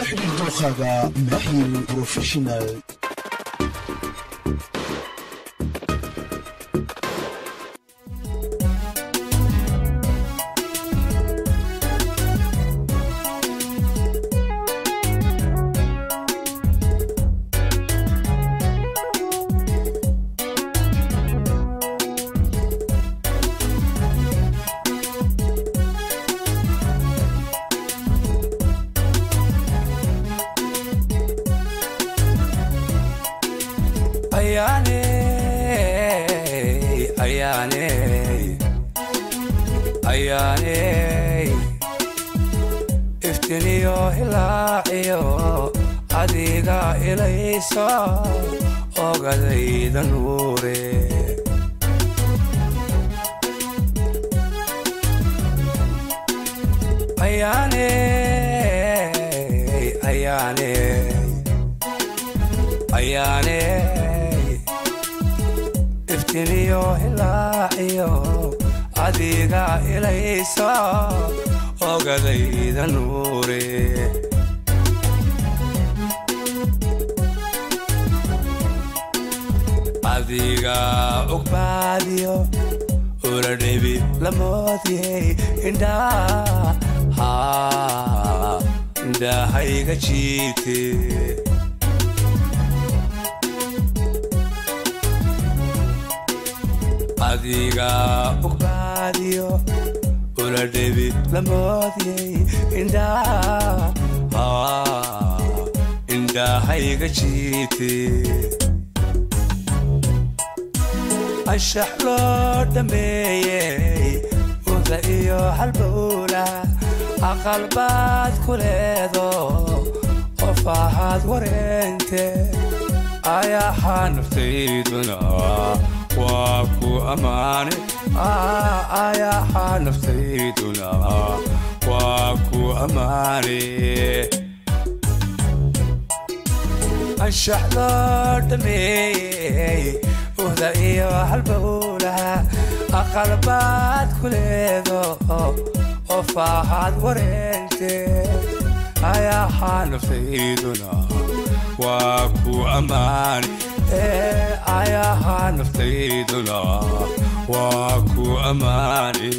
kala xidhiir dookhaaga maahir professional ayaane ayaane ayaane iftiniyo hilaaciyo adiga ilaysa ogadayda nuure ayaane ayaane ayaane iftiniyo hilaaciyo adiga ilaysa ogadayda nuure adiga ogbaadiyo uladhebi lamoodiyey indhaa indhahayga jiite adiga ogbaadiyo uladhebi lamoodiyey indhaa indhahayga jiite anshax loo dhammeeyey uda iyo halbowla aqalbaad ku leedo qof ahaad wareente ayaxaa naftayduna waa ku ammaane ayaxaa naftayduna waa ku ammaane anshax loo dhammeeyey uhda iyo halbowlaha aqalbaad ku leedo qof ahaad wareente ayaxaa naftayduna waa ku ammaane ayaxaa naftayduna waa ku ammaane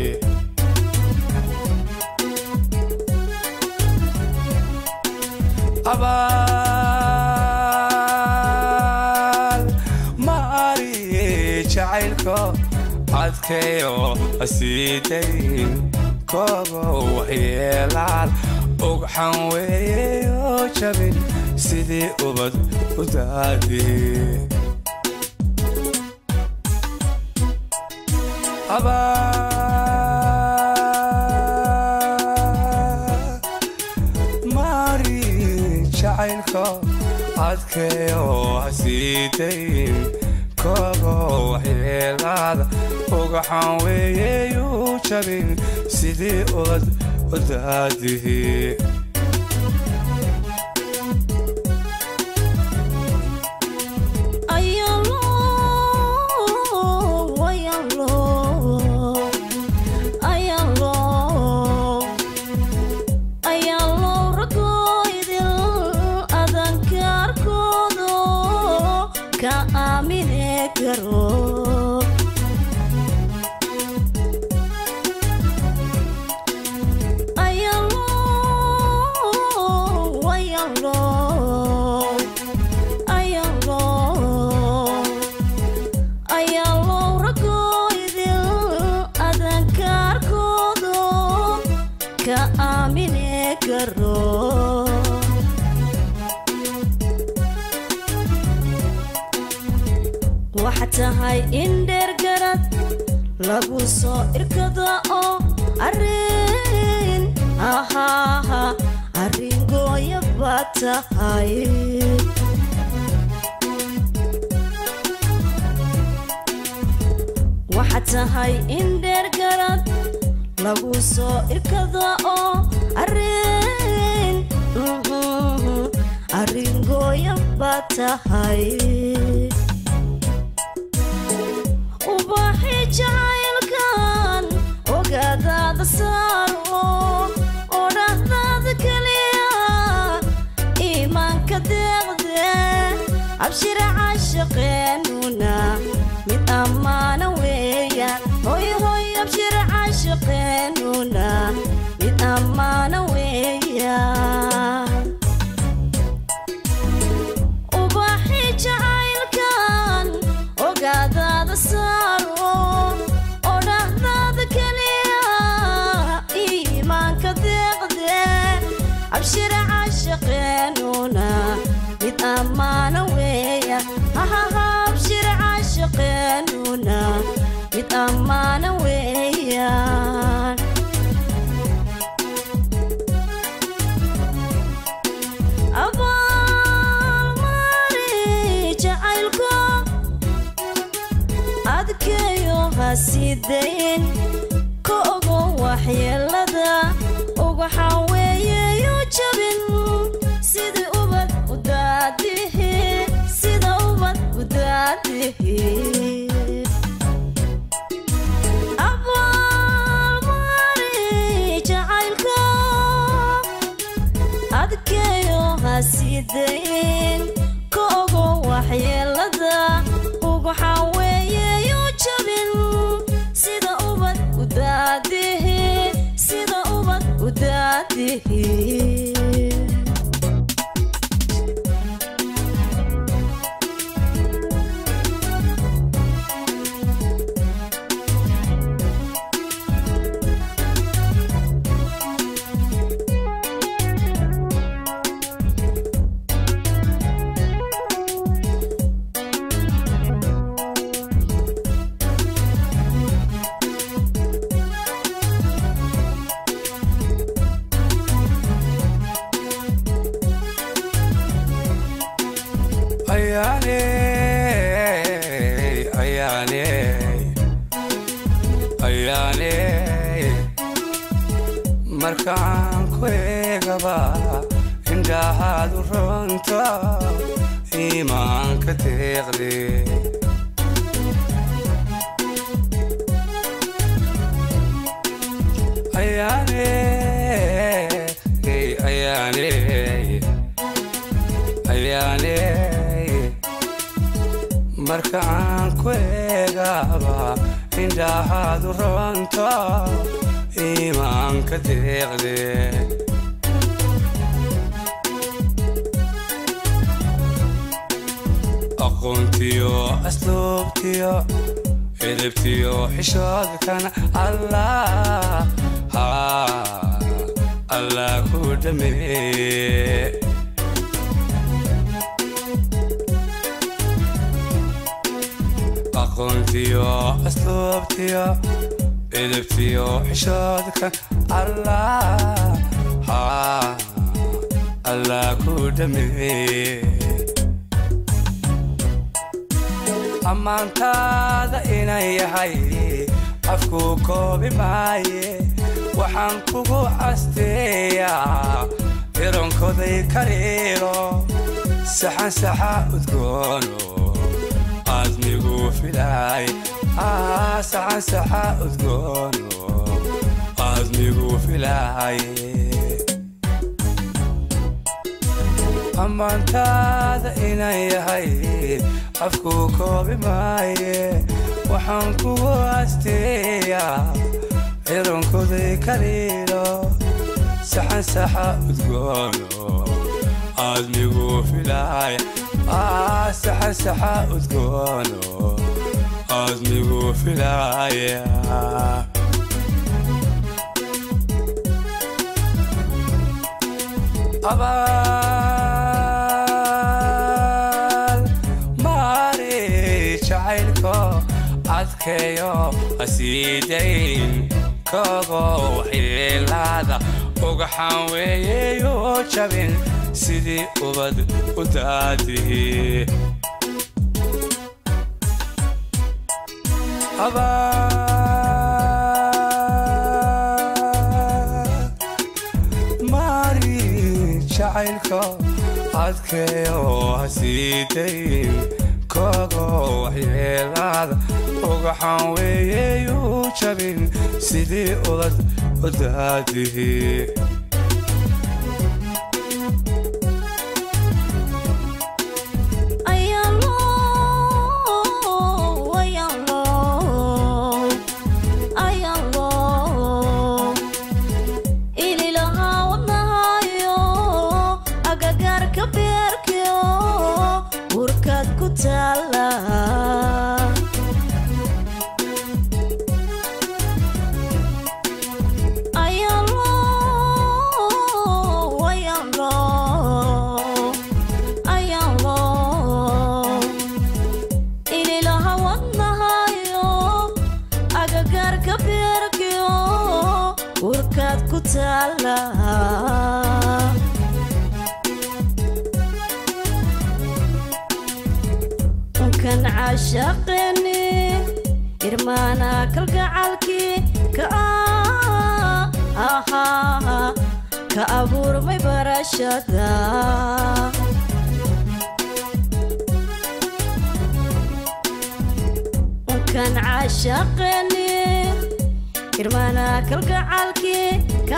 abaal maari jacaylko adkayo hasiidayn koogo waxyeelaal ogxan weeyo jabin sidii ubad u daadee maari jacaylko adkayo hasiidayn koogo waxyeelaada ugaxan weeyeyu jabin sidii ubad u daadihii waxaa tahay in dheergarad lagu soo irkado oo arin ahaaha arrin gooya baa tahay waxaa tahay in dheergarad lagu soo irkado oo arin arrin gooya baa tahay ubaxi jacaylkan ogaadaada saaro oo dhahdaada keliya abshira caashaqeenuna mid ammaana weeyaan hoy hoy abshira caashaqeenuna mid ammaana weeyaan ubaxi jacaylkan ogaadaada saaro oo dhahdaada keliya iimaanka deeqde abshira caashaqeenuna mid ammaana weeya hahaha abshira caashaqeenuna mid ammaana weeyaan abaalmari jacaylko adkeeyo hasidayn ka ogo waxyeelada ugaxaa weeyeyo jabin sida ubad udaadihi sida ubad udaadihi abaalmari jacaylko adkeeyo hasidayn ka ogo waxyeelada ugaxaa weeyeyo jabin sida ubad udaadihi sida ubad udaadihi ayaane ayaane ayaane markaan ku eegaba indhahaadu runta iimaanka deeqde ayaane ayaane ayaane marka aan ku eegaba indhahaadu runta iimaanka deeqde aqoontiyo asluubtiyo xidibtiyo xishoodkan allah haa allah ku dhameeye aqoontiyo asluubtiyo edebtiyo xishoodka allah haa allah ku dhameeye ammaantaada inan yahay afku koobi maaye waxaan kugu casteeyaa ironkoday kariiro saxan saxa udgoono aadmigu filaay saxan saxa udgoono aadmigu filaay ammaantaada inan yahay afku koobi maaye waxaan kugu asteeyaa cironkoday kariiro saxan saxa udgoono aadmigu filaay saxan saxa udgoono aadmigu filaaya abaal maari jacaylko adkeeyo hasiidayn kogo waxyeelaada ugaxaan weeyeyo jabin sidii ubad u daadihi maari jacaylko adkeeyo hasiidayn kogo waxyeelaada ugaxaan weeyeyu jabin sidii ubad u daadihi ayaa taala kan cashaqeni irmaana kalgacalkii ka ahaa ka abuurmay barashada kan cashaqeni irmaana kalgacalkii ka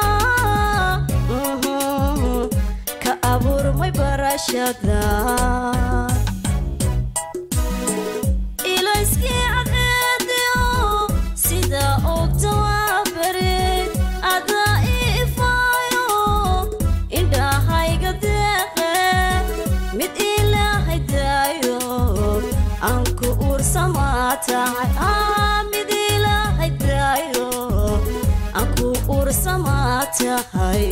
ka abuurmay barashada ilayskii cadceediyo sida ogta waa barid adaa ifaayo indhahayga deeqe mid ilaahay daayo aan ku uursamaa tahay mid ilaahay daayo aan ku uursamaa tahay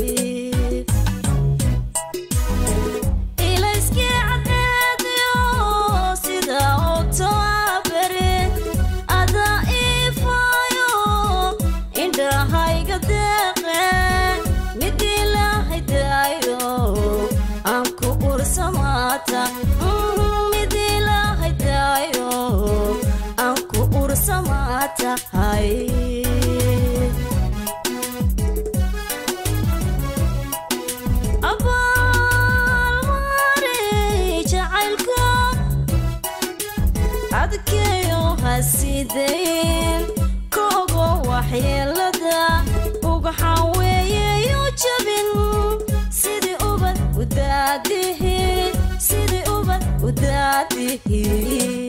ilayskii cadceediyo sida ogta waa barid adaa ifaayo indhahayga deeqe mid ilaahay daayo aan ku ursamaata mid ilaahay daayo aan ku ursamaa tahay abaalmari jacaylka adkeeyo hasidayn koogo waxyeelada ugaxaan weeyeyo jabin sidii ubad udaadihi sidii ubad udaadihi